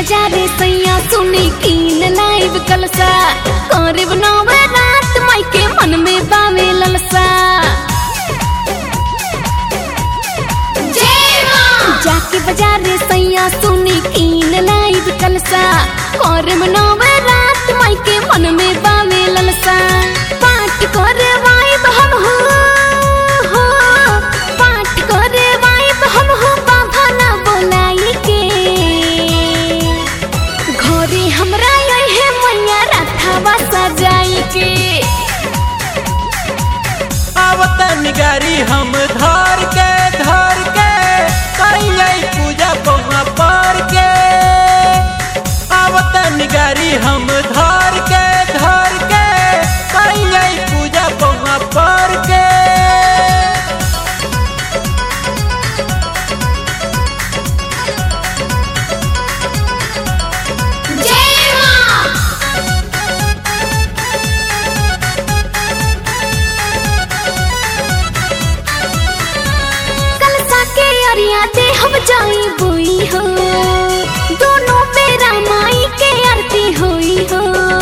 बाजारे सैया सुनी कीन लाइव कलसा करब नवे रात माई के मन में बावे ललसा जाके बाजारे सैया सुनी कीन लाइव कलसा करब नवे रात माई के मन में बावे ललसा पाठ करे वाइब हम हो हो पाठ करे वाइब हम हो बाबा ना बोलाई के घरे हमरा यही मैया रथावा सजाई के आवतन गारी हम धर के धर के करियै पूजा पौवा पर के आवतन गारी हम धर के धर के करियै पूजा पौवा पर के कलसा के अरिया दे हम जाई बुई हो दोनों बेरा माई के आरती होई हो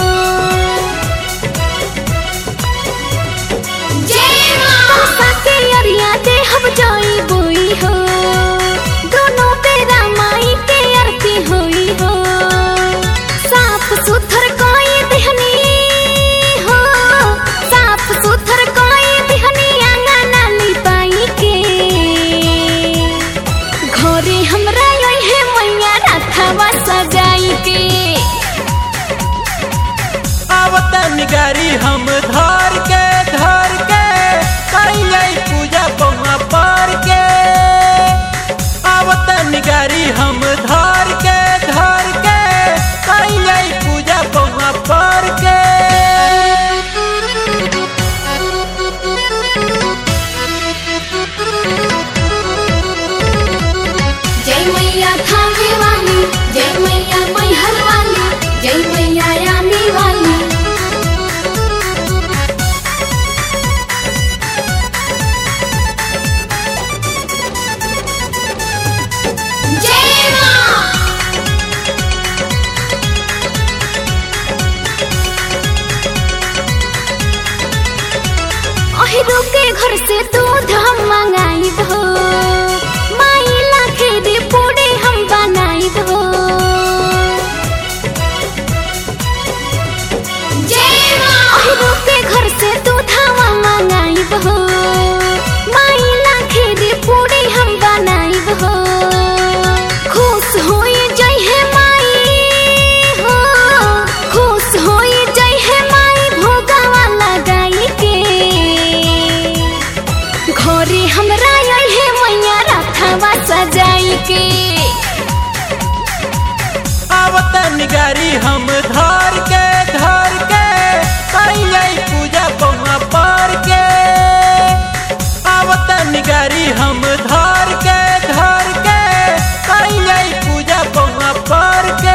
कलसा के अरिया दे हम जाई बुई हो दोनों बेरा माई के आरती होई हो साफ सुथर कोई दिहनी हो साफ सुथर कोई दिहनी आंगन लिपाई के घरे हमरा यही मैया रथवा सजाई के आवतन गारी हम धर के धर के करियै पूजा पौवा पर के आवतन गारी हम धर के धर के करियै पूजा पौवा पर के जय मैया थावे वाली जय मैया मैहर वाली जय मैया यानी वाली जय माँ अहिरो के घर से दूध हम मंगाई हो माई लाखे रे पूड़े हम बनाई हो अहिरो के घर से दूध हम मंगाई हो माई लाखे रे पूड़े हम बनाई हो खुश होई जय है माई हो खुश होई जय है माई भोगावा लगाई के घरे हमरा यही मैया रथवा सजाई के आवतन गारी हम धर के धर के करियै पूजा पौवा पर के आवतन गारी हम धर के धर के करियै पूजा पौवा पर के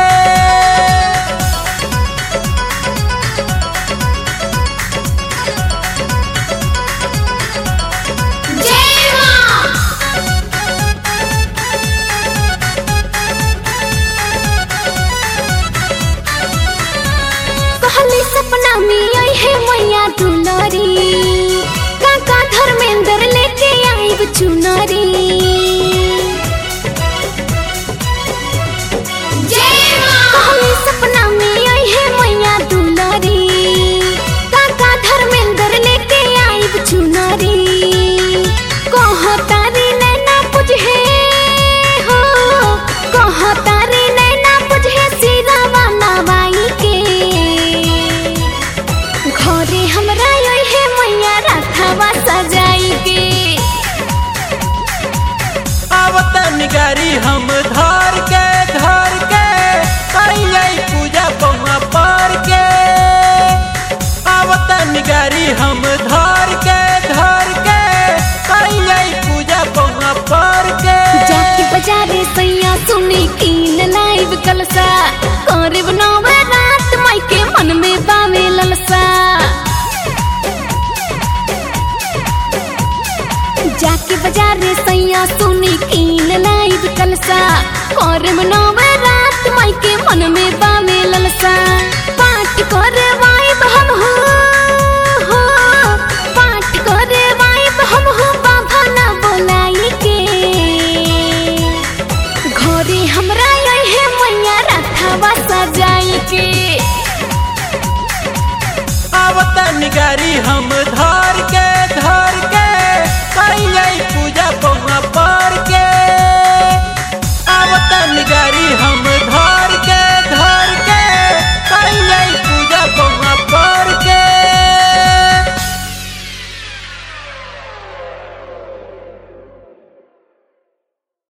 कहली सपना में आई है मैया दुलारी काका धर्मेंद्र लेके आईब चुनारी कहली सपना में आई है मैया दुलारी काका धर्मेंद्र लेके आईब चुनारी कहो तारी नैना बुझे हो कहो तारी नैना बुझे सिरावा नवाई के घरे हमरा यही मैया रथवा सजाई के आवतन गारी हम धर के धर के करियै पूजा पौवा पर के आवतन गारी हम धर के धर के करियै पूजा पौवा पर के जाके बाजारे सैया सुनी कीन लाइव कलसा करब नवे रात माई के मन में बावे ललसा जाके बाजारे सैया सुनी कीन लाइव कलसा करब नवे रात माई के मन में बावे ललसा